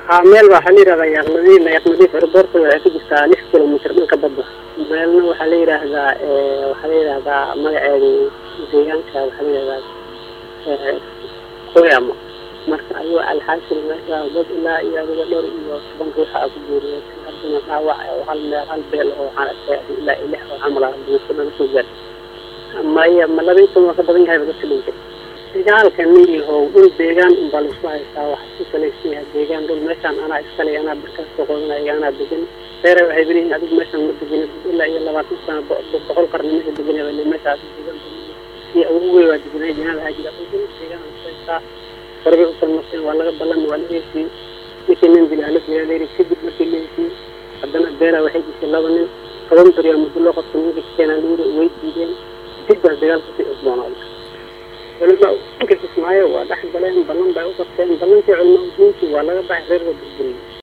haa meel baa waxaa la yidhahdaa yaaqnadiif yaaqnadiif airboortka waxay ku jirtaa lix kilomitr dhanka badda meelna waxaa la yidhaahdaa waxaa la yidhaahdaa magaceedu deegaanka waxaa la yidhahdaa qoyamo marka ayuu alxaasil meesha dad ilaa iyo adiga dhowr iyo toban ruuxa a ku guuriyay haddana dhaawac oo hal meel hal beel oo waxaan arkay ilaa iyo lix oo camal ah buuso laga soo gaar maya ma laba iyo toban waa ka badan yahay dadka dhintay dagaalka niyahow dhul deegaan unbaa laisku haystaa waxa ku salaysan yahay deegaan dhul meeshaan anaa iskale anaa barkaas soo qodanaya anaa degan reere waxay beliyihin adigu meeshaan ma degan ilaa iyo labaatan sano boqol qarni meesha deganaba meeshaas degan iyo awogey waa deganay jinaada hajira dhul deegaan laisku haystaa horbay u salmaseen waa laga ballan waa laga hesiyey ninkii nin dila hala dila layidhi kadib markii la hesiyey haddana beela waxay dishay laba nin toban beriyaa muddo loo qabtay ninka keenaa layidhi way diideen dib baa dagaalka sii cusboonaaday culama inka kismaayo waa dhex galeen ballan bay u qabteen ballankii culama udiintii waa laga baxay reer waa burburiyey